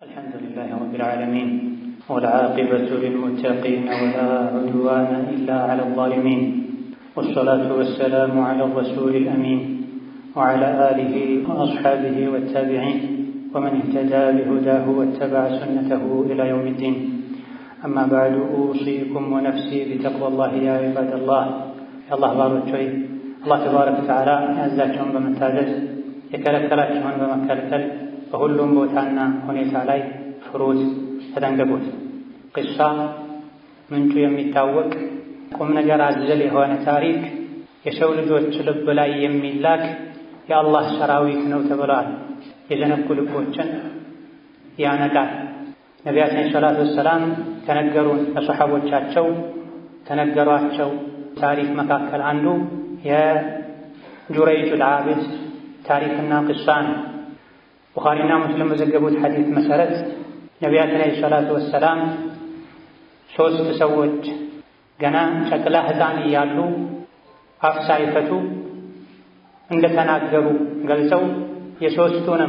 الحمد لله رب العالمين والعاقبة للمتقين ولا عدوان إلا على الظالمين والصلاة والسلام على الرسول الأمين وعلى آله وأصحابه والتابعين ومن اهتدى بهداه واتبع سنته إلى يوم الدين أما بعد أوصيكم ونفسي بتقوى الله يا عباد الله يا الله بارك الله تبارك وتعالى ያዛቸውን በመታዘዝ የከለከላቸውን በመከልከል በሁሉም ቦታና ሁኔታ ላይ ፍሩት፣ ተጠንቀቁት። ቅሳ ምንጩ የሚታወቅ ቁም ነገር አዘል የሆነ ታሪክ የሰው ልጆች ልብ ላይ የሚላክ የአላህ ሰራዊት ነው ተብለዋል። የዘነጉ ልቦችን ያነቃል። ነቢያችን ሰላቱ ወሰላም ከነገሩን ለሰሓቦቻቸው ከነገሯቸው ታሪክ መካከል አንዱ የጁረይጁል ዓቢድ ታሪክና ቅሳ ነው። ቡኻሪና ሙስሊም በዘገቡት ሐዲስ መሰረት ነቢያችን ዓለይሂ ሰላቱ ወሰላም ሦስት ሰዎች ገና ጨቅላ ሕፃን እያሉ አፍ ሳይፈቱ እንደተናገሩ ገልጸው የሦስቱንም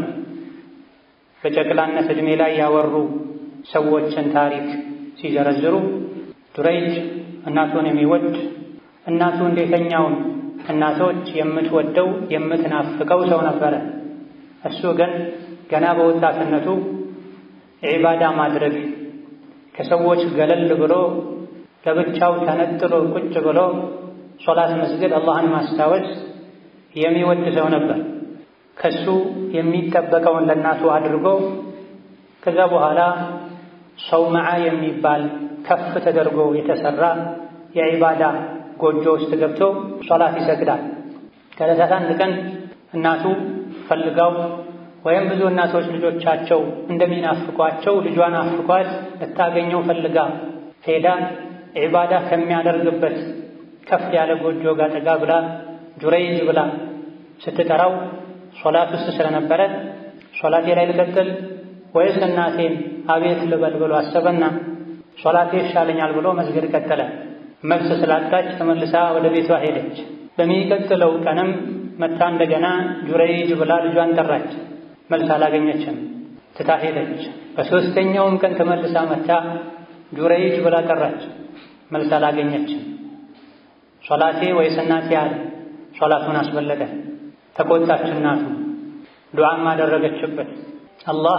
በጨቅላነት ዕድሜ ላይ ያወሩ ሰዎችን ታሪክ ሲዘረዝሩ ጁረይጅ እናቱን የሚወድ እናቱ እንዴተኛውን እናቶች የምትወደው የምትናፍቀው ሰው ነበረ። እሱ ግን ገና በወጣትነቱ ዒባዳ ማድረግ ከሰዎች ገለል ብሎ ለብቻው ተነጥሎ ቁጭ ብሎ ሶላት መስገድ፣ አላህን ማስታወስ የሚወድ ሰው ነበር። ከሱ የሚጠበቀውን ለእናቱ አድርጎ ከዛ በኋላ ሰውመዓ የሚባል ከፍ ተደርጎ የተሰራ የዒባዳ ጎጆ ውስጥ ገብቶ ሶላት ይሰግዳል። ከዕለታት አንድ ቀን እናቱ ፈልጋው ወይም ብዙ እናቶች ልጆቻቸው እንደሚናፍቋቸው ልጇን አፍቋት ልታገኘው ፈልጋ ሄዳ ዒባዳ ከሚያደርግበት ከፍ ያለ ጎጆ ጋር ጠጋ ብላ ጁረይጅ ብላ ስትጠራው ሶላት ውስጥ ስለነበረ ሶላቴ ላይ ልቀጥል ወይስ እናቴን አቤት ልበል ብሎ አሰበና ሶላቴ ይሻለኛል ብሎ መስገድ ቀጠለ። መልስ ስላጣች ተመልሳ ወደ ቤቷ ሄደች። በሚቀጥለው ቀንም መታ እንደገና ጁረይጅ ብላ ልጇን ጠራች። መልስ አላገኘችም፣ ትታ ሄደች። በሦስተኛውም ቀን ተመልሳ መታ ጁረይጅ ብላ ጠራች። መልስ አላገኘችም። ሶላቴ ወይስ እናቴ አለ። ሶላቱን አስበለጠ። ተቆጣች እናቱ። ዱዓም አደረገችበት። አላህ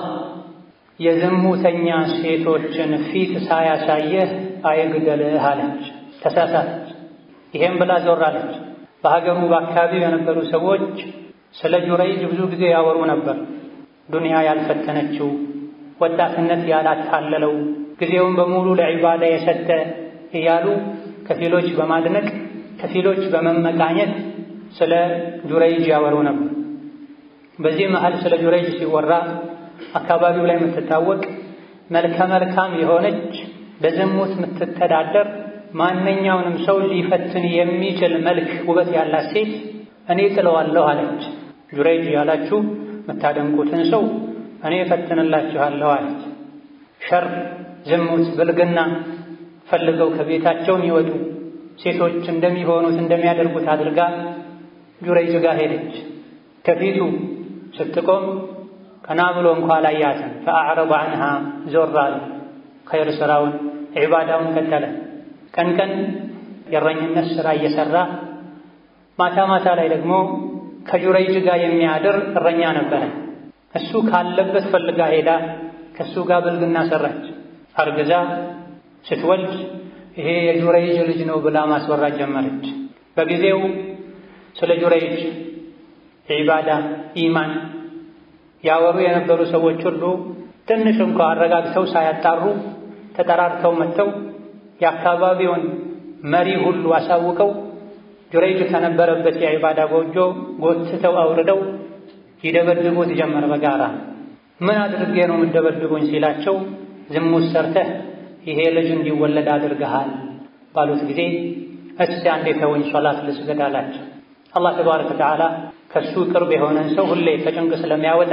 የዝሙተኛ ሴቶችን ፊት ሳያሳየህ አይግደልህ አለች። ተሳሳተች። ይሄም ብላ ዞር አለች። በሀገሩ በአካባቢው የነበሩ ሰዎች ስለ ጁረይጅ ብዙ ጊዜ ያወሩ ነበር። ዱንያ ያልፈተነችው፣ ወጣትነት ያላታለለው፣ ጊዜውን በሙሉ ለዒባዳ የሰጠ እያሉ ከፊሎች በማድነቅ ከፊሎች በመመቃኘት ስለ ጁረይጅ ያወሩ ነበር። በዚህ መሃል ስለ ጁረይጅ ሲወራ አካባቢው ላይ የምትታወቅ መልከ መልካም የሆነች በዝሙት የምትተዳደር ማንኛውንም ሰው ሊፈትን የሚችል መልክ ውበት ያላት ሴት እኔ ጥለዋለሁ አለች። ጁረይጅ ያላችሁ የምታደንቁትን ሰው እኔ እፈትንላችኋለሁ አለች። ሸር፣ ዝሙት፣ ብልግና ፈልገው ከቤታቸው የሚወጡ ሴቶች እንደሚሆኑት እንደሚያደርጉት አድርጋ ጁረይጅ ጋር ሄደች። ከፊቱ ስትቆም ቀና ብሎ እንኳ አላያትም። ፈአዕረض ዐንሃ ዞር አለ። ኸይር ስራውን ዒባዳውን ቀጠለ። ቀን ቀን የእረኝነት ሥራ እየሠራ ማታ ማታ ላይ ደግሞ ከጁረይጅ ጋር የሚያድር እረኛ ነበረ። እሱ ካለበት ፈልጋ ሄዳ ከእሱ ጋር ብልግና ሠራች። አርግዛ ስትወልድ ይሄ የጁረይጅ ልጅ ነው ብላ ማስወራት ጀመረች። በጊዜው ስለ ጁረይጅ ዒባዳ፣ ኢማን ያወሩ የነበሩ ሰዎች ሁሉ ትንሽ እንኳ አረጋግተው ሳያጣሩ ተጠራርተው መጥተው የአካባቢውን መሪ ሁሉ አሳውቀው ጁረይጅ ከነበረበት የዒባዳ ጎጆ ጎትተው አውርደው ይደበድቡት ጀመር በጋራ። ምን አድርጌ ነው የምደበድቡኝ ሲላቸው ዝሙት ሰርተህ ይሄ ልጅ እንዲወለድ አድርገሃል ባሉት ጊዜ እስቲ አንዴ ተወኝ ሶላት ልስገድ አላቸው። አላህ ተባረከ ወተዓላ ከሱ ቅርብ የሆነን ሰው ሁሌ ከጭንቅ ስለሚያወጣ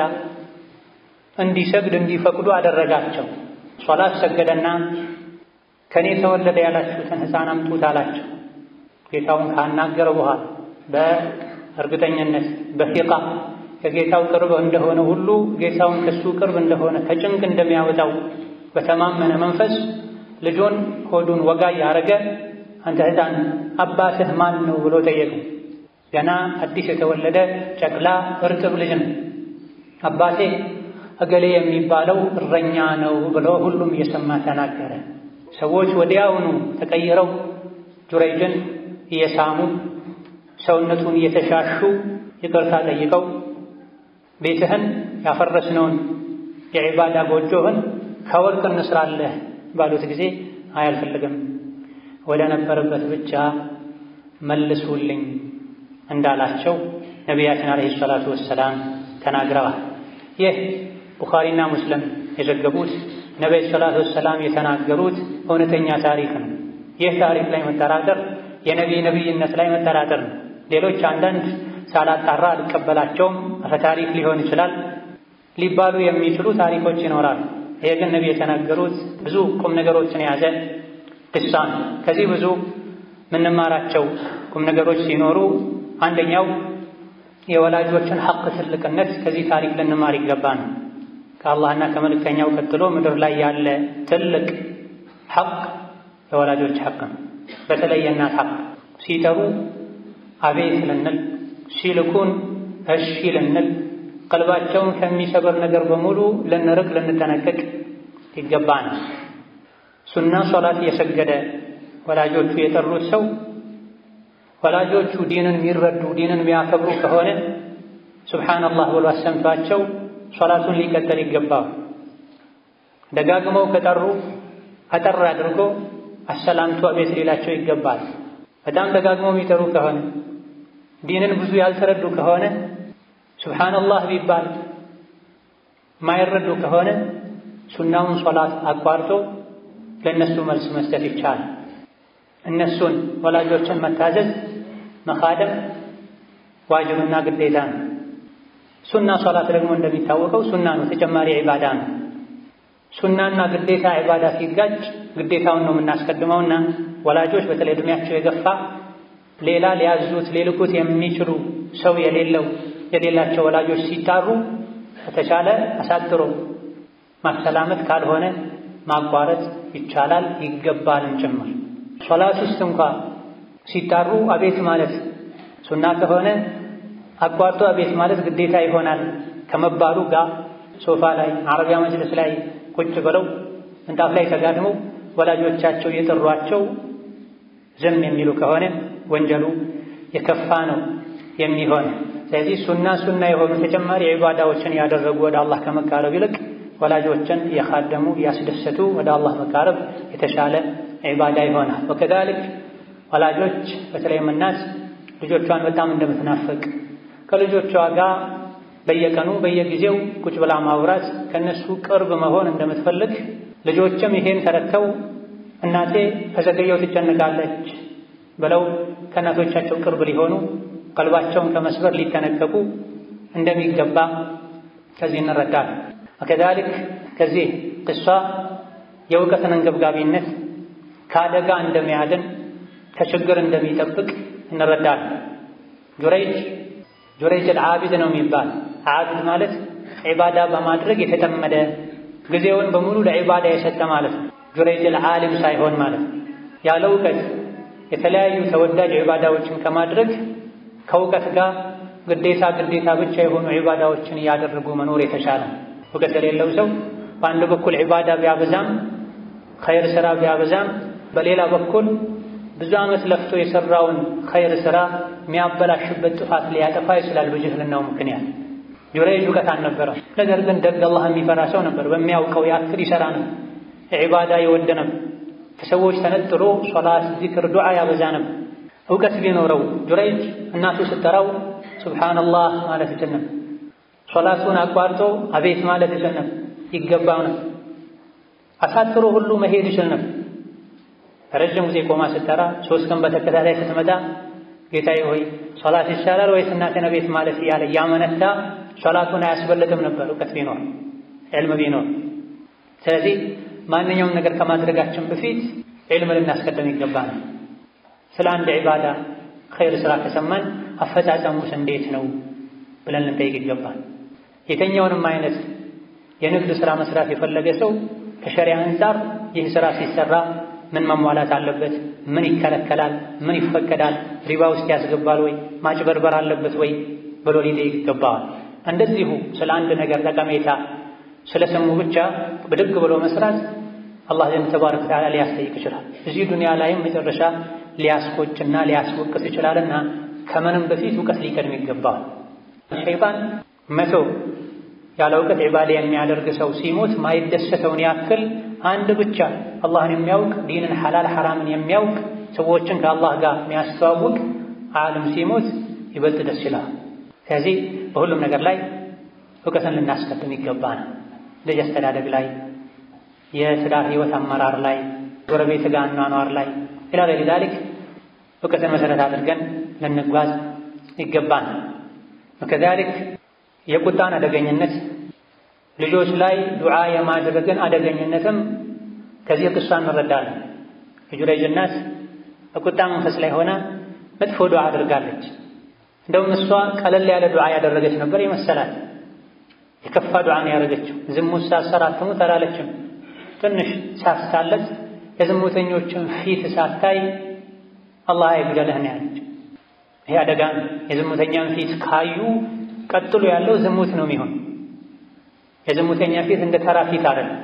እንዲሰግድ እንዲፈቅዱ አደረጋቸው። ሶላት ሰገደና ከኔ ተወለደ ያላችሁትን ሕፃን አምጡት አላቸው። ጌታውን ካናገረ በኋላ በእርግጠኝነት በፊቃ ከጌታው ቅርብ እንደሆነ ሁሉ ጌታውን ከሱ ቅርብ እንደሆነ ከጭንቅ እንደሚያወጣው በተማመነ መንፈስ ልጁን ሆዱን ወጋ ያረገ አንተ ሕፃን አባትህ ማን ነው ብሎ ጠየቁ። ገና አዲስ የተወለደ ጨቅላ እርጥብ ልጅ ነው። አባቴ እገሌ የሚባለው እረኛ ነው ብሎ ሁሉም እየሰማ ተናገረ። ሰዎች ወዲያውኑ ተቀይረው ጁረይጅን እየሳሙ ሰውነቱን እየተሻሹ ይቅርታ ጠይቀው ቤትህን ያፈረስነውን የዒባዳ ጎጆህን ከወርቅ እንስራለህ ባሉት ጊዜ አያልፈልግም ወደ ነበረበት ብቻ መልሱልኝ እንዳላቸው ነቢያችን ዓለይሂ ሰላቱ ወሰላም ተናግረዋል። ይህ ቡኻሪና ሙስሊም የዘገቡት ነቢዩ ሰላቱ ወሰላም የተናገሩት እውነተኛ ታሪክ ነው። ይህ ታሪክ ላይ መጠራጠር የነቢይ ነቢይነት ላይ መጠራጠር ነው። ሌሎች አንዳንድ ሳላጣራ አልቀበላቸውም አፈ ታሪክ ሊሆን ይችላል ሊባሉ የሚችሉ ታሪኮች ይኖራሉ። ይሄ ግን ነቢይ የተናገሩት ብዙ ቁም ነገሮችን የያዘ ቅሳ ነው። ከዚህ ብዙ የምንማራቸው ቁም ነገሮች ሲኖሩ አንደኛው የወላጆችን ሐቅ ትልቅነት ከዚህ ታሪክ ልንማር ይገባ ነው። ከአላህና ከመልእክተኛው ቀጥሎ ምድር ላይ ያለ ትልቅ ሐቅ የወላጆች ሐቅ ነው። በተለይ የእናት ሐቅ ሲጠሩ አቤት ልንል፣ ሲልኩን እሺ ልንል፣ ቀልባቸውን ከሚሰበር ነገር በሙሉ ልንርቅ ልንጠነቀቅ ይገባል። ሱና ሶላት እየሰገደ ወላጆቹ የጠሩት ሰው ወላጆቹ ዲንን የሚረዱ ዲንን የሚያከብሩ ከሆነ ሱብሓነላህ ብሎ አሰምቷቸው ሶላቱን ሊቀጥል ይገባው። ደጋግመው ከጠሩ አጠር አድርጎ አሰላምቶ ቤት ሌላቸው ይገባል። በጣም ደጋግመው የሚጠሩ ከሆነ ዲንን ብዙ ያልተረዱ ከሆነ ሱብሓነላህ ቢባል የማይረዱ ከሆነ ሱናውን ሶላት አቋርጦ ለእነሱ መልስ መስጠት ይቻላል። እነሱን ወላጆችን መታዘዝ መኻደም ዋጅብና ግዴታ ነው። ሱና ሶላት ደግሞ እንደሚታወቀው ሱና ነው፣ ተጨማሪ ዒባዳ ነው። ሱናና ግዴታ ዒባዳ ሲጋጭ ግዴታውን ነው የምናስቀድመውና ወላጆች በተለይ ዕድሜያቸው የገፋ ሌላ ሊያዙት ሊልኩት የሚችሉ ሰው የሌለው የሌላቸው ወላጆች ሲጣሩ ከተቻለ አሳጥሮ ማሰላመት ካልሆነ ማቋረጥ ይቻላል ይገባልም ጭምር። ሶላት ውስጥ እንኳ ሲጣሩ አቤት ማለት ሱና ከሆነ አቋርጦ አቤት ማለት ግዴታ ይሆናል ከመባሉ ጋር ሶፋ ላይ አረቢያ መጅልስ ላይ ቁጭ ብለው ምንጣፍ ላይ ተጋድመው ወላጆቻቸው የጠሯቸው ዝም የሚሉ ከሆነ ወንጀሉ የከፋ ነው የሚሆን። ስለዚህ ሱና ሱና የሆኑ ተጨማሪ ዒባዳዎችን ያደረጉ ወደ አላህ ከመቃረብ ይልቅ ወላጆችን እያኻደሙ እያስደሰቱ ወደ አላህ መቃረብ የተሻለ ዒባዳ ይሆናል። ወከዛሊክ ወላጆች በተለይም እናት ልጆቿን በጣም እንደምትናፍቅ ከልጆቿ ጋር በየቀኑ በየጊዜው ቁጭ ብላ ማውራት ከነሱ ቅርብ መሆን እንደምትፈልግ ልጆችም ይሄን ተረድተው እናቴ ከዘገየው ትጨነቃለች ብለው ከእናቶቻቸው ቅርብ ሊሆኑ ቀልባቸውን ከመስበር ሊጠነቀቁ እንደሚገባ ከዚህ እንረዳለን። ወከዛሊክ ከዚህ ቅሷ የእውቀትን አንገብጋቢነት ከአደጋ እንደሚያድን ከችግር እንደሚጠብቅ እንረዳለን። ጁረይጅ ጁረይጅ አልዓቢድ ነው የሚባል ዓቢድ ማለት ዒባዳ በማድረግ የተጠመደ ጊዜውን በሙሉ ለዒባዳ የሰጠ ማለት ነው። ጁረይጅ አልዓሊም ሳይሆን ማለት ነው። ያለ እውቀት የተለያዩ ተወዳጅ ዒባዳዎችን ከማድረግ ከእውቀት ጋር ግዴታ ግዴታ ብቻ የሆኑ ዒባዳዎችን እያደረጉ መኖር የተሻለ። እውቀት የሌለው ሰው በአንድ በኩል ዒባዳ ቢያበዛም ኸይር ስራ ቢያበዛም፣ በሌላ በኩል ብዙ ዓመት ለፍቶ የሰራውን ኸይር ስራ የሚያበላሽበት ጥፋት ሊያጠፋ ይችላል በጅህልናው ምክንያት። ጁረይጅ እውቀት አልነበረም። ነገር ግን ደግ አላህ የሚፈራ ሰው ነበር። በሚያውቀው ያክል ይሰራ ነበር። ዒባዳ ይወድ ነበር። ከሰዎች ተነጥሎ ሶላት፣ ዚክር፣ ዱዓ ያበዛ ነበር። እውቀት ቢኖረው ጁረይጅ እናቱ ስትጠራው ሱብሓነላህ ማለት ይችል ነበር። ሶላቱን አቋርጦ አቤት ማለት ይችል ነበር። ይገባው ነበር። አሳጥሮ ሁሉ መሄድ ይችል ነበር። ረጅም ጊዜ ቆማ ስትጠራ ሶስት ቀን በተከታታይ ስትመጣ ጌታዬ ሆይ ሶላት ይሻላል ወይስ እናቴን ቤት ማለት እያለ እያመነታ ሶላቱን አያስበልጥም ነበር እውቀት ቢኖር ዕልም ቢኖር። ስለዚህ ማንኛውም ነገር ከማድረጋችን በፊት ዕልም ልናስቀድም ይገባናል። ስለ አንድ ዒባዳ ኸይር ስራ ከሰማን አፈጻጸሙስ እንዴት ነው? ብለን ልንጠይቅ ይገባል። የተኛውንም አይነት የንግድ ሥራ መስራት የፈለገ ሰው ከሸሪያ አንጻር ይህ ሥራ ሲሰራ ምን መሟላት አለበት? ምን ይከለከላል? ምን ይፈቀዳል? ሪባ ውስጥ ያስገባል ወይ? ማጭበርበር አለበት ወይ ብሎ ሊጠይቅ ይገባዋል። እንደዚሁ ስለ አንድ ነገር ጠቀሜታ ስለ ስሙ ብቻ ብድግ ብሎ መስራት አላህ ዘንድ ተባረከ ወተዓላ ሊያስጠይቅ ይችላል። እዚህ ዱንያ ላይም መጨረሻ ሊያስቆጭና ሊያስወቅስ ይችላልና ከምንም በፊት እውቀት ሊቀድም ይገባዋል። ሸይጣን መቶ ያለ እውቀት ዒባዳ የሚያደርግ ሰው ሲሞት ማይደሰተውን ያክል አንድ ብቻ አላህን የሚያውቅ ዲንን ሐላል ሐራምን የሚያውቅ ሰዎችን ከአላህ ጋር የሚያስተዋውቅ ዓለም ሲሞት ይበልጥ ደስ ይላል። ከዚህ በሁሉም ነገር ላይ እውቀትን ልናስቀድም ይገባናል። ልጅ አስተዳደግ ላይ፣ የትዳር ህይወት አመራር ላይ፣ ጎረቤት ጋር አኗኗር ላይ ኢላ ገይሪ ዛሊክ እውቀትን መሰረት አድርገን ልንጓዝ ይገባናል። ወከዛሊክ የቁጣን አደገኝነት ልጆች ላይ ዱዓ የማድረግን አደገኝነትም ከዚህ ቅሷ እንረዳለን። የጁረይጅ እናት በቁጣ መንፈስ ላይ ሆና መጥፎ ዱዓ አድርጋለች። እንደውም እሷ ቀለል ያለ ዱዓ ያደረገች ነበር ይመሰላል። የከፋ ዱዓ ነው ያደረገችው። ዝሙት ሳትሰራ አትሙት አላለችም። ትንሽ ሳስታለት የዝሙተኞችን ፊት ሳታይ አላህ አይግደልህ ነው ያለችው። ይሄ አደጋ ነው። የዝሙተኛን ፊት ካዩ ቀጥሎ ያለው ዝሙት ነው የሚሆን። የዝሙተኛ ፊት እንደ ተራ ፊት አይደለም።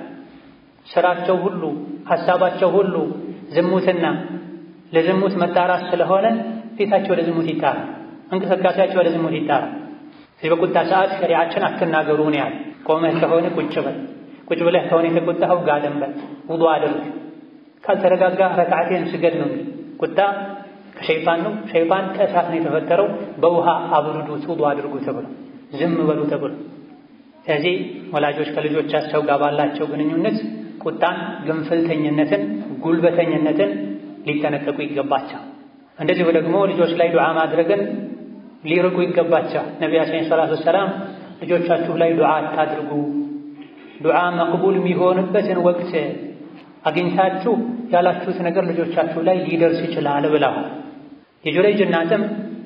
ስራቸው ሁሉ ሐሳባቸው ሁሉ ዝሙትና ለዝሙት መጣራት ስለሆነ ፊታቸው ወደ ዝሙት ይጣራል። እንቅስቃሴያቸው ወደ ዝሙት ይጣራል። ስለዚህ በቁጣ ሰዓት ሸሪዓችን አትናገሩ ነው ያለ። ቆመህ ከሆነ ቁጭ በል፣ ቁጭ ብለህ ከሆነ የተቆጣኸው ጋደም በል፣ ውዱእ አድርግ፣ ካልተረጋጋ ረክዓቴን ስገድ ነው። ቁጣ ከሸይጣን ነው። ሸይጣን ከእሳት ነው የተፈጠረው። በውሃ አብርዱት፣ ውዱእ አድርጉ ተብሎ ዝም በሉ ተብሎ ስለዚህ ወላጆች ከልጆቻቸው ጋር ባላቸው ግንኙነት ቁጣን፣ ግንፍልተኝነትን፣ ጉልበተኝነትን ሊጠነቀቁ ይገባቸው። እንደዚሁ ደግሞ ልጆች ላይ ዱዓ ማድረግን ሊርቁ ይገባቸው። ነቢያችን ሰላቱ ወሰላም ልጆቻችሁ ላይ ዱዓ አታድርጉ፣ ዱዓ መቅቡል የሚሆንበትን ወቅት አግኝታችሁ ያላችሁት ነገር ልጆቻችሁ ላይ ሊደርስ ይችላል ብለው የጁረይጅ እናትም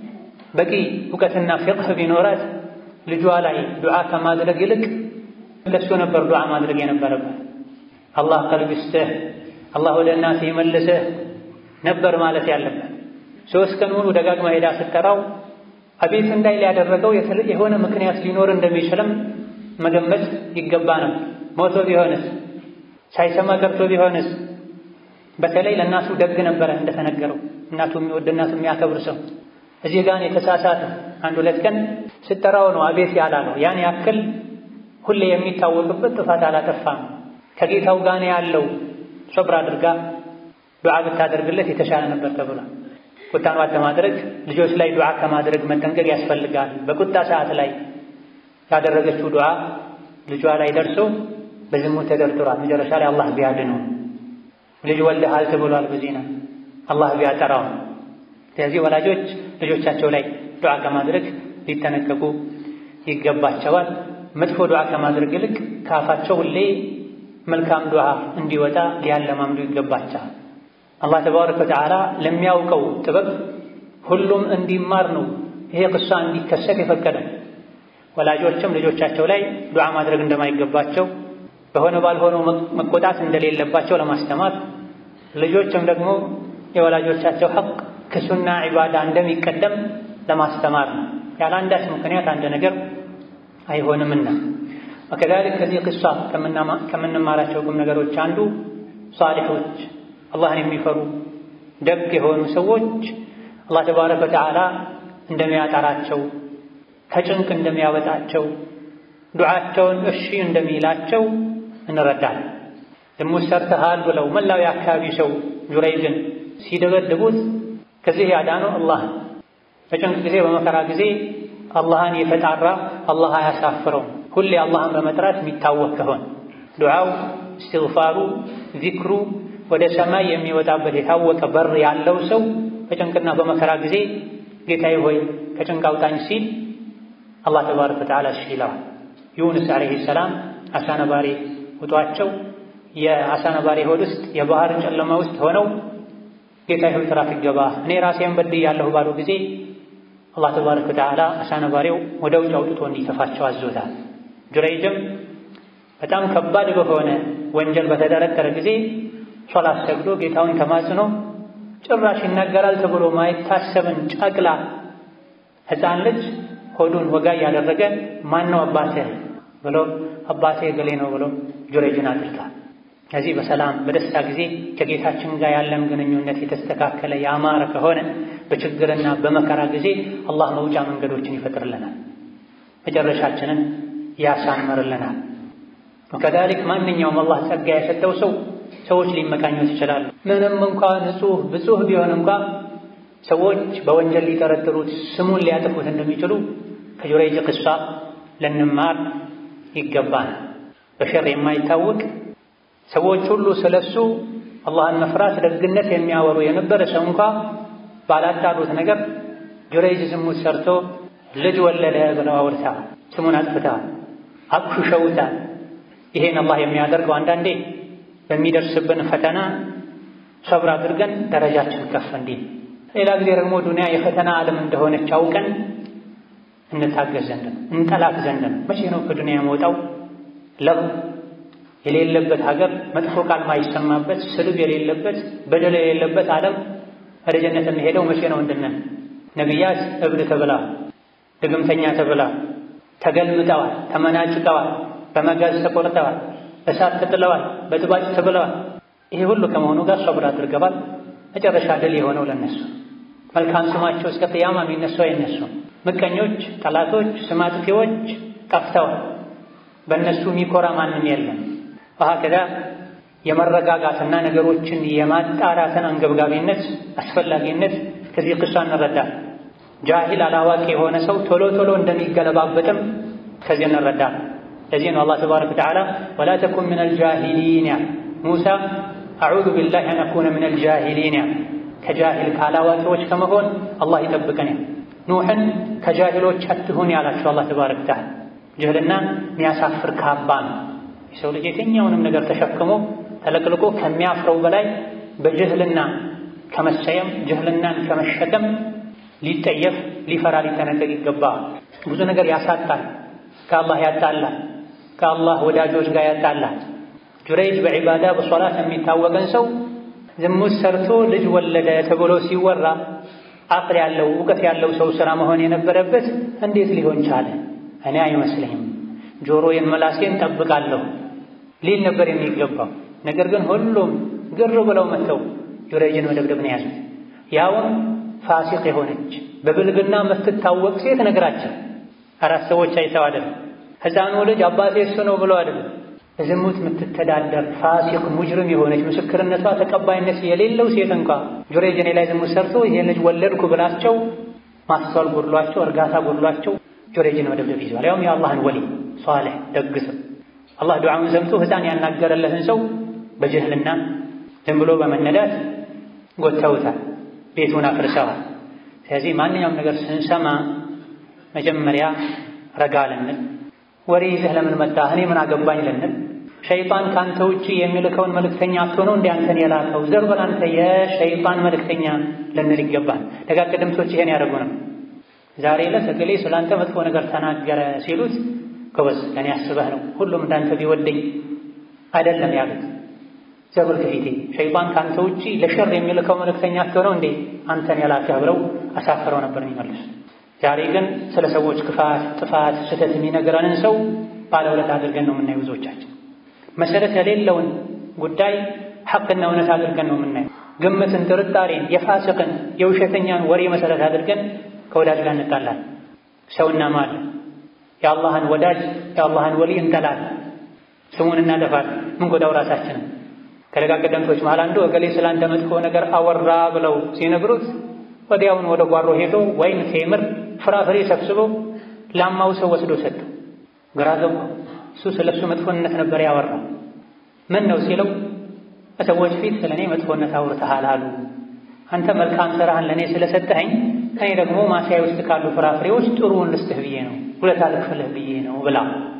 በቂ እውቀትና ፊቅህ ቢኖራት ልጇ ላይ ዱዓ ከማድረግ ይልቅ ለሱ ነበር ዱዓ ማድረግ የነበረበት። አላህ ቀልብ ይስጥህ፣ አላህ ወደ እናትህ ይመልስህ ነበር ማለት ያለበት። ሶስት ቀን ሙሉ ደጋግማ ሄዳ ስትጠራው አቤት እንዳይ ሊያደረገው የሆነ ምክንያት ሊኖር እንደሚችልም መገመት ይገባ ነው። ሞቶ ቢሆንስ ሳይሰማ ቀርቶ ቢሆንስ? በተለይ ለእናቱ ደግ ነበረ እንደተነገረው፣ እናቱ የሚወድ እናቱ የሚያከብር ሰው እዚህ ጋር የተሳሳተ አንድ ሁለት ቀን ስጠራው ነው አቤት ያላለው። ያን ያክል ሁሌ የሚታወቅበት ጥፋት አላጠፋም። ከጌታው ጋር ያለው ሶብር አድርጋ ዱዓ ብታደርግለት የተሻለ ነበር ተብሏል። ቁጣን ዋጥ ማድረግ ልጆች ላይ ዱዓ ከማድረግ መጠንቀቅ ያስፈልጋል። በቁጣ ሰዓት ላይ ያደረገችው ዱዓ ልጇ ላይ ደርሶ በዝሙት ተደርድሯል። መጨረሻ ላይ አላህ ቢያድነው ልጅ ወልደሃል ተብሏል። በዜና አላህ ቢያጠራው ስለዚህ ወላጆች ልጆቻቸው ላይ ዱዓ ከማድረግ ሊጠነቀቁ ይገባቸዋል። መጥፎ ዱዓ ከማድረግ ይልቅ ከአፋቸው ሁሌ መልካም ዱዓ እንዲወጣ ሊያለማምዱ ይገባቸዋል። አላህ ተባረከ ወተዓላ ለሚያውቀው ጥበብ ሁሉም እንዲማር ነው ይሄ ቅሷ እንዲከሰት የፈቀደ። ወላጆችም ልጆቻቸው ላይ ዱዓ ማድረግ እንደማይገባቸው በሆነ ባልሆነው መቆጣት እንደሌለባቸው ለማስተማር ልጆችም ደግሞ የወላጆቻቸው ሐቅ ከሱና ዒባዳ እንደሚቀደም ለማስተማር ነው። ያለ አንዳች ምክንያት አንድ ነገር አይሆንምና። ወከዛሊክ ከዚህ ቅሷ ከምንማራቸው ቁም ነገሮች አንዱ ሷሊሖች፣ አላህን የሚፈሩ ደግ የሆኑ ሰዎች አላህ ተባረከ ወተዓላ እንደሚያጠራቸው፣ ከጭንቅ እንደሚያወጣቸው፣ ዱዓቸውን እሺ እንደሚላቸው እንረዳለን። ዝሙት ሰርተሃል ብለው መላው የአካባቢ ሰው ጁረይጅን ሲደበድቡት ከዚህ ያዳነው አላህ በጭንቅ ጊዜ በመከራ ጊዜ አላህን የተጣራ አላህ አያሳፍረውም። ሁሌ አላህን በመጥራት የሚታወቅ ከሆነ ዱዓው፣ እስትግፋሩ፣ ዚክሩ ወደ ሰማይ የሚወጣበት የታወቀ በር ያለው ሰው በጭንቅና በመከራ ጊዜ ጌታዬ ሆይ ከጭንቅ አውጣኝ ሲል አላህ ተባረከ ወተዓላ እሺ ይለዋል። ዩኑስ ዓለይሂ ሰላም አሳ ነባሪ ውጧቸው የአሳ ነባሪ ሆድ ውስጥ የባህር ጨለማ ውስጥ ሆነው ጌታ ሆይ ትራፊክ ገባ እኔ ራሴን በድያለሁ ባሉ ጊዜ አላህ ተባረከ ወተዓላ አሳ ነባሪው ወደ ውጭ አውጥቶ እንዲተፋቸው አዞታል። ጁረይጅም በጣም ከባድ በሆነ ወንጀል በተጠረጠረ ጊዜ ሶላት ሰግዶ ጌታውን ተማጽኖ ጭራሽ ይናገራል ተብሎ ማይታሰብን ጨቅላ ሕፃን ልጅ ሆዱን ወጋ እያደረገ ማን ነው አባትህ ብሎ አባቴ ገሌ ነው ብሎ ጁረይጅን አጥርቷል። ከዚህ በሰላም በደስታ ጊዜ ከጌታችን ጋር ያለን ግንኙነት የተስተካከለ ያማረ ከሆነ በችግርና በመከራ ጊዜ አላህ መውጫ መንገዶችን ይፈጥርልናል፣ መጨረሻችንን ያሳምርልናል። ወከዛሊክ ማንኛውም አላህ ጸጋ የሰጠው ሰው ሰዎች ሊመቃኙት ይችላሉ። ምንም እንኳ ንጹሕ ብጹህ ቢሆን እንኳ ሰዎች በወንጀል ሊጠረጥሩት ስሙን ሊያጠፉት እንደሚችሉ ከጁረይጅ ቅሷ ልንማር ይገባል። በሸር የማይታወቅ ሰዎች ሁሉ ስለሱ አላህን መፍራት ደግነት የሚያወሩ የነበረ ሰው እንኳ ባላጣሩት ነገር ጁረይጅ ዝሙት ሰርቶ ልጅ ወለደ ብለው አውርተዋል። ስሙን አጥፍተዋል፣ አቁሽሸውታል። ይሄን አላህ የሚያደርገው አንዳንዴ በሚደርስብን ፈተና ሰብር አድርገን ደረጃችን ከፍ እንዲል፣ ሌላ ጊዜ ደግሞ ዱንያ የፈተና ዓለም እንደሆነች አውቀን እንታገዝ ዘንድ ነው፣ እንጠላት ዘንድ ነው። መቼ ነው ከዱንያ የመውጣው? ለው የሌለበት ሀገር፣ መጥፎ ቃል ማይሰማበት፣ ስድብ የሌለበት፣ በደል የሌለበት ዓለም ወደ ጀነት የሚሄደው መቼ ነው እንድነን። ነቢያት እብድ ተብለዋል፣ ድግምተኛ ተብለዋል፣ ተገልምጠዋል፣ ተመናጭቀዋል፣ በመጋዝ ተቆርጠዋል፣ እሳት ተጥለዋል፣ በጥባጭ ተብለዋል። ይሄ ሁሉ ከመሆኑ ጋር ሰብር አድርገዋል። መጨረሻ ድል የሆነው ለነሱ መልካም ስማቸው እስከ ቅያማ የሚነሱ አይነሱም። ምቀኞች፣ ጠላቶች፣ ስም አጥፊዎች ጠፍተዋል። በእነሱ የሚኮራ ማንም የለም። ወሀከዛ የመረጋጋትና ነገሮችን የማጣራትን አንገብጋቢነት አስፈላጊነት ከዚህ ቅሷ እንረዳል። ጃሂል አላዋቂ የሆነ ሰው ቶሎ ቶሎ እንደሚገለባበጥም ከዚህ እንረዳል። ለዚህ ነው አላህ ተባረከ ወተዓላ ወላ ተኩን ሚነል ጃሂሊን ያለ ሙሳ አዑዙ ቢላሂ አን አኩነ ሚነል ጃሂሊን ያለ ከጃሂል ካላዋቂዎች ከመሆን አላህ ይጠብቀን። ኑሕን ከጃሂሎች አትሁን ያላቸው አላህ ተባረከ ወተዓላ ጅህልና የሚያሳፍር ካባ ነው። የሰው ልጅ የትኛውንም ነገር ተሸክሞ ተለቅልቆ ከሚያፍረው በላይ በጅህልና ከመሰየም ጅህልናን ከመሸከም ሊጠየፍ ሊፈራ ሊጠነቀቅ ይገባል። ብዙ ነገር ያሳጣል፣ ከአላህ ያጣላል፣ ከአላህ ወዳጆች ጋር ያጣላል። ጁረይጅ በዒባዳ በሶላት የሚታወቀን ሰው ዝሙት ሰርቶ ልጅ ወለደ ተብሎ ሲወራ አቅል ያለው እውቀት ያለው ሰው ስራ መሆን የነበረበት እንዴት ሊሆን ቻለ? እኔ አይመስለኝም፣ ጆሮዬን መላሴን ጠብቃለሁ ሊል ነበር የሚገባው። ነገር ግን ሁሉም ግር ብለው መጥተው ጁረይጅን መደብደብ ነው ያዙት። ያውም ፋሲቅ የሆነች በብልግና የምትታወቅ ሴት ነገራቸው። አራት ሰዎች አይተው አይደለም፣ ሕፃኑ ልጅ አባቴ እሱ ነው ብለው አይደለም። በዝሙት የምትተዳደር ፋሲቅ ሙጅርም የሆነች ምስክርነቷ ተቀባይነት የሌለው ሴት እንኳ ጁረይጅ እኔ ላይ ዝሙት ሰርቶ ይሄን ልጅ ወለድኩ ብላቸው ማስተዋል ጎድሏቸው፣ እርጋታ ጎድሏቸው ጁረይጅን መደብደብ ይዘዋል። ያውም የአላህን ወሊ ሷሊህ ደግ ሰው አላህ ዱዓውን ሰምቶ ሕፃን ያናገረለትን ሰው በጅህልና ዝም ብሎ በመነዳት ጎተውታል፣ ቤቱን አፍርሰዋል። ስለዚህ ማንኛውም ነገር ስንሰማ መጀመሪያ ረጋ ልንል፣ ወሬ ይዘህ ለምን መጣህ እኔ ምን አገባኝ ልንል፣ ሸይጣን ከአንተ ውጭ የሚልከውን መልእክተኛ አትሆነው እንደ አንተን የላከው ዘር በል አንተ የሸይጣን መልእክተኛ ልንል ይገባል። ደጋግ ቀደምቶች ይሄን ያደርጉ ነው። ዛሬ ዕለት እገሌ ስላንተ መጥፎ ነገር ተናገረ ሲሉት ጎበዝ ለእኔ አስበህ ነው ሁሉም እንዳንተ ቢወደኝ አይደለም ያሉት። ዘብል ከፊቴ ሸይጣን ከአንተ ውጪ ለሸር የሚልከው መልእክተኛ አትሆነው እንዴ አንተን የላከህ ብለው አሳፍረው ነበር የሚመልሱት። ዛሬ ግን ስለ ሰዎች ክፋት፣ ጥፋት፣ ስህተት የሚነግረንን ሰው ባለውለት አድርገን ነው የምናየው። ብዙዎቻችን መሰረት የሌለውን ጉዳይ ሐቅና እውነት አድርገን ነው የምናየው። ግምትን፣ ጥርጣሬን፣ የፋስቅን የውሸተኛን ወሬ መሰረት አድርገን ከወዳጅ ጋር እንጣላለን። ሰው እናማለን። የአላህን ወዳጅ የአላህን ወሊ እንጠላለን። ስሙን እናጠፋለን። ምን ጎዳው ራሳችንን። ከደጋ ቀደምቶች መሃል አንዱ እገሌ ስላንተ መጥፎ ነገር አወራ ብለው ሲነግሩት ወዲያውን ወደ ጓሮ ሄዶ ወይን፣ ቴምር፣ ፍራፍሬ ሰብስቦ ላማው ሰው ወስዶ ሰጡ። ግራ ገባው። እሱ ስለ እሱ መጥፎነት ነበር ያወራው። ምን ነው ሲለው በሰዎች ፊት ስለ እኔ መጥፎነት አውርተሃል አሉ። አንተ መልካም ስራህን ለእኔ ስለሰጠኸኝ እኔ ደግሞ ማሳያ ውስጥ ካሉ ፍራፍሬዎች ጥሩውን ልስጥህ ብዬ ነው ሁለት አልክፍልህ ብዬ ነው ብላ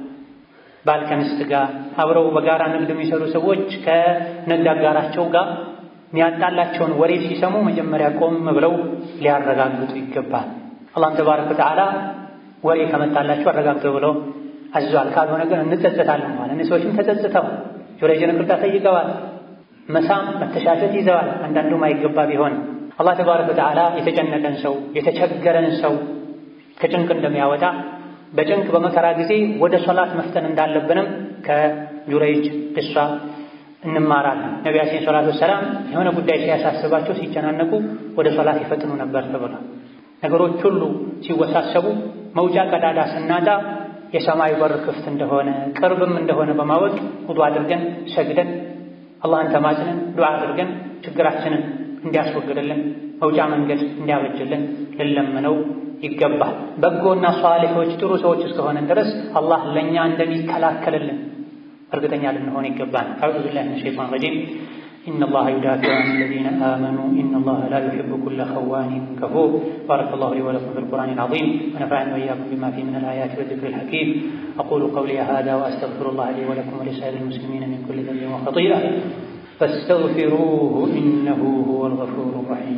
ባል ከሚስት ጋር አብረው በጋራ ንግድ የሚሰሩ ሰዎች ከንግድ አጋራቸው ጋር የሚያጣላቸውን ወሬ ሲሰሙ መጀመሪያ ቆም ብለው ሊያረጋግጡ ይገባል። አላህም ተባረከ ወተዓላ ወሬ ከመጣላችሁ አረጋግጡ ብሎ አዟል። ካልሆነ ግን እንጸጸታለን ማለት እነዚህ ሰዎችም ተጸጽተው ጁረይጅን ይቅርታ ጠይቀዋል። መሳም መተሻሸት ይዘዋል። አንዳንዱ ማይገባ ቢሆን አላህ ተባረከ ወተዓላ የተጨነቀን ሰው የተቸገረን ሰው ከጭንቅ እንደሚያወጣ በጭንቅ በመከራ ጊዜ ወደ ሶላት መፍጠን እንዳለብንም ከጁረይጅ ቅሷ እንማራለን። ነቢያችን ሰላቱ ወሰላም የሆነ ጉዳይ ሲያሳስባቸው ሲጨናነቁ ወደ ሶላት ይፈጥኑ ነበር ተብሏል። ነገሮች ሁሉ ሲወሳሰቡ መውጫ ቀዳዳ ስናጣ የሰማይ በር ክፍት እንደሆነ ቅርብም እንደሆነ በማወቅ ውዱ አድርገን ሰግደን አላህን ተማጽነን ዱዓ አድርገን ችግራችንን እንዲያስወግድልን መውጫ መንገድ እንዲያበጅልን ልንለምነው ይገባል። በጎና ሷሊሖች ጥሩ ሰዎች እስከሆነን ድረስ አላህ ለእኛ እንደሚከላከልልን እርግጠኛ ልንሆን ይገባል። አዑዙ ቢላሂ ሚነ ሸይጣን ረጂም ኢነላሀ ዩዳፊዑ አን አለዚነ አመኑ ኢነላሀ ላ ዩሒቡ ኩለ ኸዋኒን ከፉር ባረከላሁ ሊ ወለኩም ቢልቁርአኒል ዐዚም ወነፈዐኒ ወኢያኩም ቢማ ፊሂ ሚነል አያቲ ወዚክሪል ሐኪም አቁሉ ቀውሊ ሃዛ ወአስተግፊሩላህ ሊ ወለኩም ወሊሳኢሪል ሙስሊሚነ ሚን ኩሊ ዘንቢን ወኸጢአ ፈስተግፊሩሁ ኢነሁ ሁወል ገፉሩ ረሒም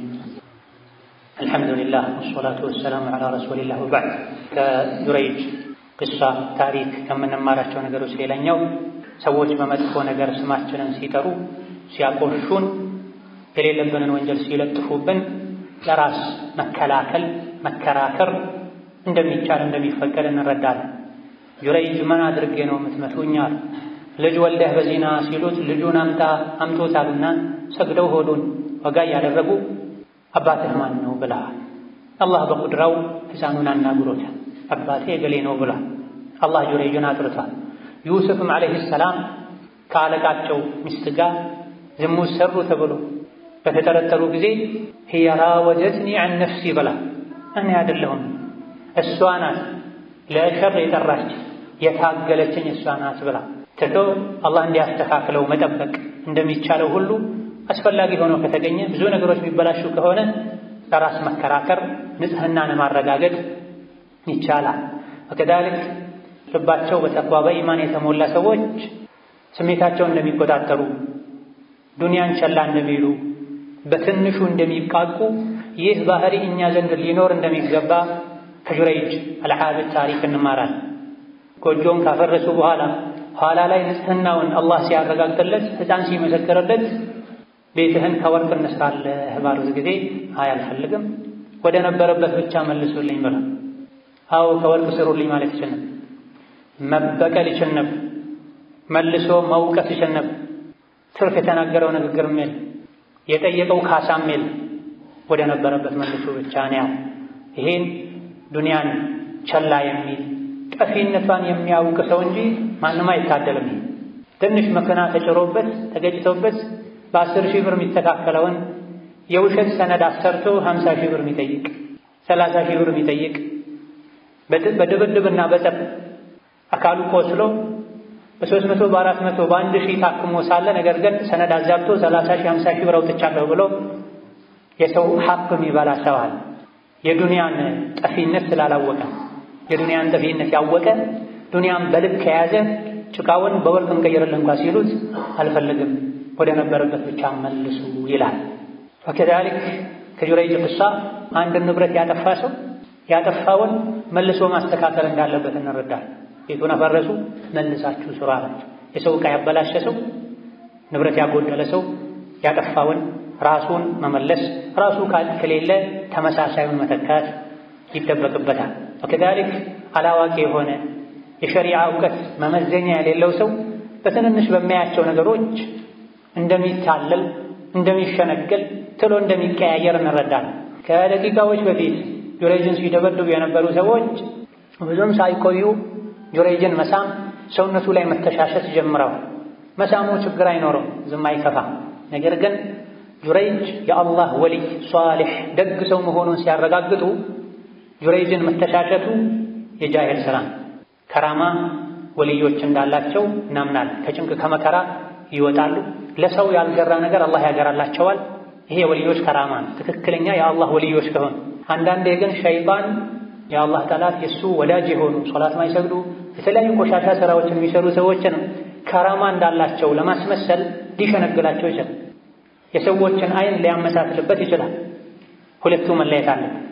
አልሐምዱሊላህ ወሰላቱ ወሰላሙ ዐላ ረሱሊላህ ወበዕድ ከጁረይጅ ቅሷ ታሪክ ከምንማራቸው ነገሮች ሌላኛው ሰዎች በመጥፎ ነገር ስማችንን ሲጠሩ ሲያቆሹን የሌለብንን ወንጀል ሲለጥፉብን ለራስ መከላከል መከራከር እንደሚቻል እንደሚፈቀድ እንረዳለን። ጁረይጅ ምን አድርጌ ነው የምትመቱኛል? ልጅ ወልደህ በዚና ሲሉት ልጁን አምጣ አምጦታልና ሰግደው ሆዱን ወጋ እያደረጉ አባትህ ማን ነው ብለሃል። አላህ በቁድራው ሕፃኑን አናግሮታል። አባቴ እገሌ ነው ብሏል። አላህ ጁረይጅን አጥርቷል። ዩሱፍም ዓለይሂ ሰላም ከአለቃቸው ሚስት ጋር ዝሙት ሰሩ ተብሎ በተጠረጠሩ ጊዜ ሂየ ራወጀትኒ ዐን ነፍሲ ብላ እኔ አይደለሁም እሷ ናት ለሸር የጠራች የታገለችኝ እሷ ናት ብላ ትቶ አላህ እንዲያስተካክለው መጠበቅ እንደሚቻለው ሁሉ አስፈላጊ ሆኖ ከተገኘ ብዙ ነገሮች የሚበላሹ ከሆነ ለራስ መከራከር ንጽህናን ማረጋገጥ ይቻላል። ወከዛሊክ ልባቸው በተቅዋ በኢማን የተሞላ ሰዎች ስሜታቸውን እንደሚቆጣጠሩ ዱንያን ቸላ እንደሚሉ በትንሹ እንደሚብቃቁ ይህ ባህሪ እኛ ዘንድ ሊኖር እንደሚገባ ከጁረይጅ አልዓብድ ታሪክ እንማራል። ጎጆውን ካፈረሱ በኋላ ኋላ ላይ ንጽህናውን አላህ ሲያረጋግጥለት ሕፃን ሲመሰክርለት ቤትህን ከወርቅ እንስራለህ ባሉት ጊዜ አይ አልፈልግም፣ ወደ ነበረበት ብቻ መልሱልኝ ብላ አዎ ከወርቅ ስሩልኝ ማለት ይችል ነበር። መበቀል ይችል ነበር። መልሶ መውቀስ ይችል ነበር። ትርፍ የተናገረው ንግግርም የለ፣ የጠየቀው ካሳም የለ። ወደ ነበረበት መልሶ ብቻ ነው ያው። ይሄን ዱንያን ቸላ የሚል ጠፊነቷን የሚያውቅ ሰው እንጂ ማንም አይታደልም። ትንሽ መኪና ተጭሮበት ተገጭቶበት በአስር ሺህ ብር የሚስተካከለውን የውሸት ሰነድ አሰርቶ ሀምሳ ሺህ ብር የሚጠይቅ ሰላሳ ሺህ ብር የሚጠይቅ በድብድብና በጠብ አካሉ ቆስሎ በሶስት መቶ በአራት መቶ በአንድ ሺህ ታክሞ ሳለ ነገር ግን ሰነድ አዛብቶ ሰላሳ ሺህ ሀምሳ ሺህ ብር አውጥቻለሁ ብሎ የሰው ሀቅ የሚበላ ሰው አለ። የዱንያን ጠፊነት ስላላወቀ የዱንያን ጠፊነት ያወቀ ዱንያን በልክ ከያዘ ጭቃውን በወርቅ እንቀይርልን እንኳ ሲሉት አልፈልግም ወደ ነበረበት ብቻ መልሱ ይላል። ወከዛሊክ ከጁረይጅ ቅሳ አንድን ንብረት ያጠፋ ሰው ያጠፋውን መልሶ ማስተካከል እንዳለበት እንረዳል። ቤቱን አፈረሱ፣ መልሳችሁ ስሩ አላቸው። የሰው ዕቃ ያበላሸ ሰው፣ ንብረት ያጎደለ ሰው ያጠፋውን ራሱን መመለስ፣ ራሱ ከሌለ ተመሳሳዩን መተካት ይጠበቅበታል። ወከዛሊክ አላዋቂ የሆነ የሸሪዓ እውቀት መመዘኛ የሌለው ሰው በትንንሽ በሚያያቸው ነገሮች እንደሚታለል እንደሚሸነገል ትሎ እንደሚቀያየር እንረዳለን። ከደቂቃዎች በፊት ጁረይጅን ሲደበድቡ የነበሩ ሰዎች ብዙም ሳይቆዩ ጁረይጅን መሳም፣ ሰውነቱ ላይ መተሻሸት ጀምረዋል። መሳሙ ችግር አይኖረው፣ ዝም አይከፋም። ነገር ግን ጁረይጅ የአላህ ወሊይ ሷሊሕ ደግ ሰው መሆኑን ሲያረጋግጡ ጁረይጅን መተሻሸቱ የጃሂል ስራ ከራማ ወልዮች እንዳላቸው እናምናል። ከጭንቅ ከመከራ ይወጣሉ። ለሰው ያልገራ ነገር አላህ ያገራላቸዋል። ይሄ የወልዮች ከራማ ነው፣ ትክክለኛ የአላህ ወልዮች ከሆኑ። አንዳንዴ ግን ሸይጣን የአላህ ጠላት የእሱ ወዳጅ የሆኑ ሶላት ማይሰግዱ የተለያዩ ቆሻሻ ስራዎችን የሚሰሩ ሰዎችን ከራማ እንዳላቸው ለማስመሰል ሊሸነግላቸው ይችላል። የሰዎችን አይን ሊያመሳስልበት ይችላል። ሁለቱ መለየት አለ።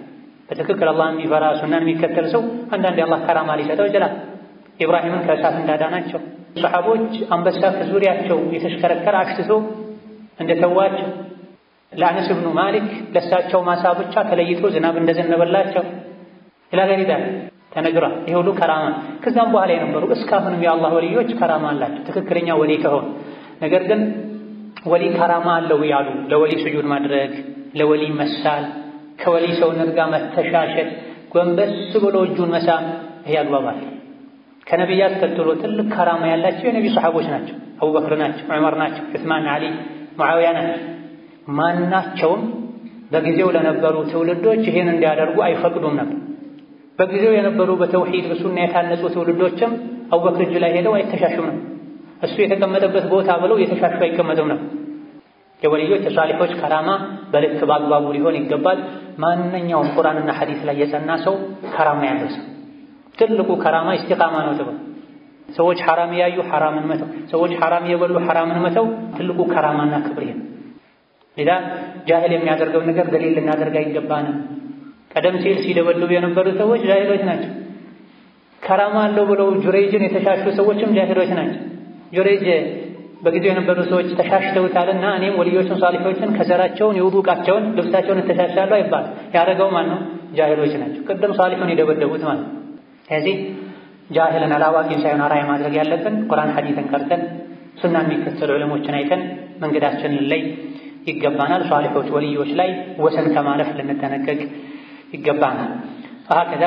በትክክል አላህ የሚፈራ ሱናን የሚከተል ሰው አንዳንድ የአላህ ከራማ ሊሰጠው ይችላል። ኢብራሂምን ከእሳት እንዳዳናቸው ሰሓቦች አንበሳ ከዙሪያቸው የተሽከረከረ አሽትቶ እንደተዋቸው ለአነስ ብኑ ማሊክ ለእሳቸው ማሳ ብቻ ተለይቶ ዝናብ እንደዘነበላቸው ኢላገሪዳ ተነግሯል። ይሄ ሁሉ ከራማ ከዛም በኋላ የነበሩ እስካሁንም የአላህ ወልዮች ከራማ አላቸው ትክክለኛ ወሊ ከሆኑ ነገር ግን ወሊ ከራማ አለው ያሉ ለወሊ ስጁድ ማድረግ፣ ለወሊ መሳል፣ ከወሊ ሰውነት ጋር መተሻሸት፣ ጎንበስ ብሎ እጁን መሳም ይሄ አግባባል። ከነቢያት ቀጥሎ ትልቅ ከራማ ያላቸው የነቢ ሰሓቦች ናቸው። አቡበክር ናቸው፣ ዑመር ናቸው፣ ዑስማን፣ ዓሊ፣ ሙዓዊያ ናቸው። ማናቸውም በጊዜው ለነበሩ ትውልዶች ይሄን እንዲያደርጉ አይፈቅዱም ነበር። በጊዜው የነበሩ በተውሂድ በሱና የታነጹ ትውልዶችም አቡበክር እጅ ላይ ሄደው አይተሻሹም ነው። እሱ የተቀመጠበት ቦታ ብለው የተሻሹ አይቀመጡም ነው። የወልዮች የሷሊሖች ከራማ በልክ በአግባቡ ሊሆን ይገባል። ማንኛውም ቁርአንና ሐዲስ ላይ የጸና ሰው ከራማ ያለው ሰው ትልቁ ከራማ ኢስቲቃማ ነው ተብሎ ሰዎች ሐራም ያዩ ሐራምን መተው፣ ሰዎች ሐራም የበሉ ሐራምን መተው ትልቁ ከራማና ክብር ነው። ሌላ ጃሂል የሚያደርገው ነገር ደሊል ልናደርግ አይገባንም። ቀደም ሲል ሲደበድቡ የነበሩ ሰዎች ጃሂሎች ናቸው። ከራማ አለው ብለው ጁሬጅን የተሻሹ ሰዎችም ጃሂሎች ናቸው። ጁሬጅ በጊዜው የነበሩ ሰዎች ተሻሽተውታልና እኔም ወልዮችን ሷሊሖችን ከዘራቸውን የውዱ ዕቃቸውን ልብሳቸውን እተሻሻለሁ አይባል። ያደረገው ማን ነው? ጃሂሎች ናቸው። ቅድም ሷሊሑን የደበደቡት ማለት ነው። ስለዚህ ጃሂልን አላዋቂን ሳይሆን አርአያ ማድረግ ያለብን ቁርአን ሐዲትን ቀርተን ሱና የሚከተሉ ዕለሞችን አይተን መንገዳችንን ላይ ይገባናል። ሷሊሖች ወልዮች ላይ ወሰን ከማለፍ ልንጠነቀቅ ይገባናል። ከዛ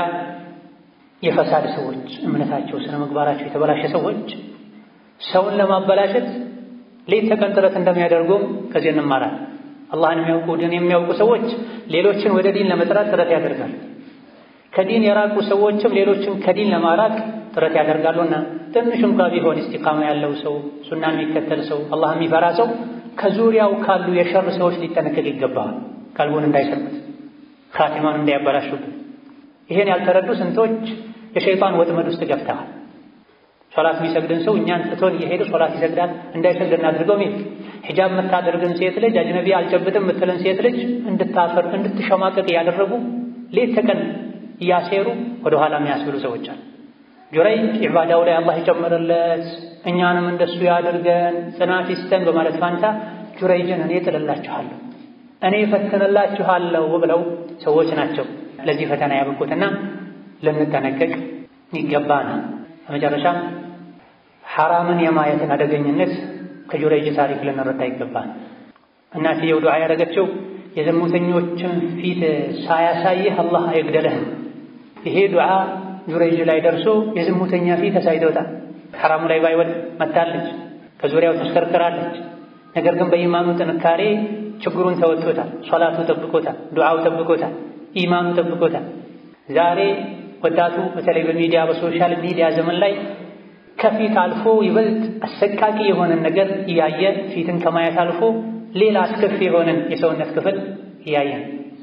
የፈሳድ ሰዎች እምነታቸው ስነ ምግባራቸው የተበላሸ ሰዎች ሰውን ለማበላሸት ሌት ተቀን ጥረት እንደሚያደርጉም ከዚህ እንማራል። አላህን የሚያውቁ ዲን የሚያውቁ ሰዎች ሌሎችን ወደ ዲን ለመጥራት ጥረት ያደርጋል። ከዲን የራቁ ሰዎችም ሌሎችን ከዲን ለማራቅ ጥረት ያደርጋሉና ትንሽ እንኳ ቢሆን ኢስቲቃማ ያለው ሰው ሱናን የሚከተል ሰው አላህ የሚፈራ ሰው ከዙሪያው ካሉ የሸር ሰዎች ሊጠነቀቅ ይገባዋል። ቀልቡን እንዳይሰርቁት፣ ካቲማን እንዳያበላሹበት። ይሄን ያልተረዱ ስንቶች የሸይጣን ወጥመድ ውስጥ ገብተዋል። ሶላት የሚሰግድን ሰው እኛን ትቶን እየሄደ ሶላት ይሰግዳል እንዳይሰግድ እናድርገው ሚል ሒጃብ የምታደርግን ሴት ልጅ አጅነቢ አልጨብጥም የምትልን ሴት ልጅ እንድታፈር እንድትሸማቀቅ እያደረጉ ሌት ተቀን እያሴሩ ወደ ኋላ የሚያስብሉ ሰዎች አሉ። ጁረይጅ ዒባዳው ላይ አላህ ይጨምርለት እኛንም እንደሱ ያድርገን ጽናት ይስጠን በማለት ፋንታ ጁረይጅን እኔ ጥልላችኋለሁ እኔ ፈትንላችኋለሁ ብለው ሰዎች ናቸው ለዚህ ፈተና ያበቁትና ልንጠነቀቅ ይገባናል። በመጨረሻም ሐራምን የማየትን አደገኝነት ከጁረይጅ ታሪክ ልንረዳ ይገባል። እናትየው ዱዓ ያደረገችው የዝሙተኞችን ፊት ሳያሳይህ አላህ አይግደልህ። ይሄ ዱዓ ጁረይጅ ላይ ደርሶ የዝሙተኛ ፊት አሳይቶታል። ሐራሙ ላይ ባይወድ መታለች፣ ከዙሪያው ተሽከርክራለች። ነገር ግን በኢማኑ ጥንካሬ ችግሩን ተወጥቶታል። ሶላቱ ጠብቆታል፣ ዱዓው ጠብቆታል፣ ኢማኑ ጠብቆታል። ዛሬ ወጣቱ በተለይ በሚዲያ በሶሻል ሚዲያ ዘመን ላይ ከፊት አልፎ ይበልጥ አሰቃቂ የሆነን ነገር እያየ ፊትን ከማየት አልፎ ሌላ አስከፊ የሆነን የሰውነት ክፍል እያየ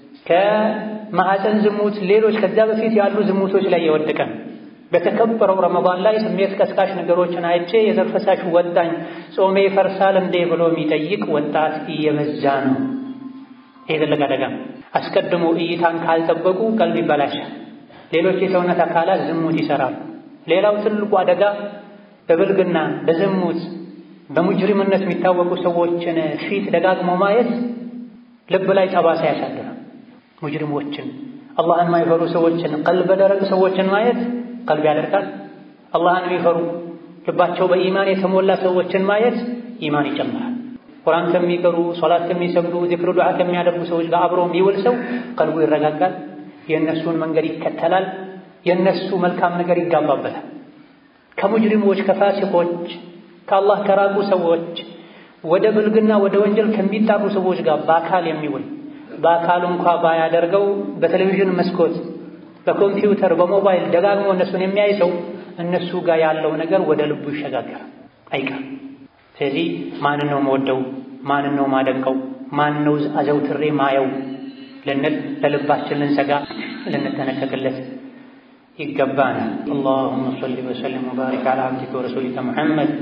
ከማዕፀን ዝሙት፣ ሌሎች ከዛ በፊት ያሉ ዝሙቶች ላይ የወደቀ በተከበረው ረመዳን ላይ ስሜት ቀስቃሽ ነገሮችን አይቼ የዘር ፈሳሽ ወጣኝ ጾሜ ይፈርሳል እንዴ ብሎ የሚጠይቅ ወጣት እየበዛ ነው። ይሄ ትልቅ አደጋ። አስቀድሞ እይታን ካልጠበቁ ቀልብ ይበላሻል። ሌሎች የሰውነት አካላት ዝሙት ይሰራሉ። ሌላው ትልቁ አደጋ በብልግና በዝሙት በሙጅሪምነት የሚታወቁ ሰዎችን ፊት ደጋግሞ ማየት ልብ ላይ ጠባሳ ያሳድራል። ሙጅሪሞችን፣ አላህን የማይፈሩ ሰዎችን፣ ቀልበ ደረቅ ሰዎችን ማየት ቀልብ ያደርጋል። አላህን የሚፈሩ ልባቸው በኢማን የተሞላ ሰዎችን ማየት ኢማን ይጨምራል። ቁርአን ከሚቀሩ ሶላት ከሚሰግዱ ዚክር ዱዓ ከሚያደርጉ ሰዎች ጋር አብሮ የሚውል ሰው ቀልቡ ይረጋጋል። የእነሱን መንገድ ይከተላል። የእነሱ መልካም ነገር ይጋባበታል። ከሙጅሪሞች ከፋሲቆች ከአላህ ከራቁ ሰዎች ወደ ብልግና ወደ ወንጀል ከሚጣሩ ሰዎች ጋር በአካል የሚውል በአካሉ እንኳ ባያደርገው በቴሌቪዥን መስኮት፣ በኮምፒውተር፣ በሞባይል ደጋግሞ እነሱን የሚያይ ሰው እነሱ ጋር ያለው ነገር ወደ ልቡ ይሸጋገራል አይቀርም። ስለዚህ ማንን ነው መወደው? ማንን ነው ማደንቀው? ማን ነው አዘውትሬ ማየው ልንል ለልባችን ልንሰጋ ልንጠነቀቅለት ይገባናል። አላሁመ ሰሊ ወሰሊም ወባሪክ ዐላ ዓብዲከ ወረሱሊከ ሙሐመድ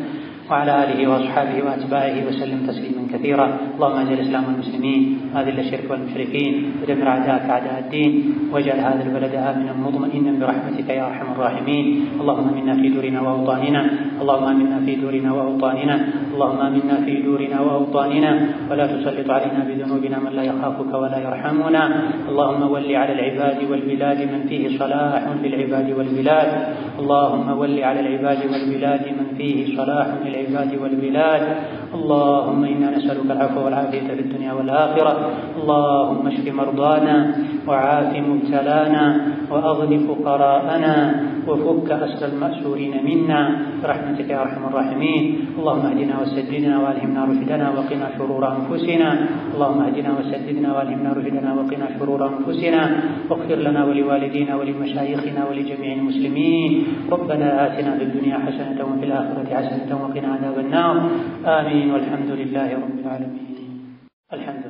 وعلى آله وأصحابه وأتباعه وسلم تسليما كثيرا اللهم أعز الإسلام والمسلمين وأذل الشرك والمشركين ودمر أعداءك أعداء الدين واجعل هذا البلد آمنا مطمئنا برحمتك يا أرحم الراحمين اللهم آمنا في دورنا وأوطاننا اللهم آمنا في دورنا وأوطاننا اللهم آمنا في دورنا وأوطاننا ولا تسلط علينا بذنوبنا من لا يخافك ولا يرحمنا اللهم ول على العباد والبلاد من فيه صلاح للعباد والبلاد اللهم ول على العباد والبلاد من فيه صلاح للعباد والبلاد اللهم إنا نسألك العفو والعافية في الدنيا والآخرة اللهم اشف مرضانا وعاف مبتلانا وأغن فقراءنا وفك أسر المأسورين منا برحمتك يا أرحم الراحمين اللهم اهدنا وسددنا والهمنا رشدنا وقنا شرور أنفسنا اللهم اهدنا وسددنا والهمنا رشدنا وقنا شرور أنفسنا واغفر لنا ولوالدينا ولمشايخنا ولجميع المسلمين ربنا آتنا في الدنيا حسنة وفي الآخرة حسنة وقنا عذاب النار آمين والحمد لله رب العالمين الحمد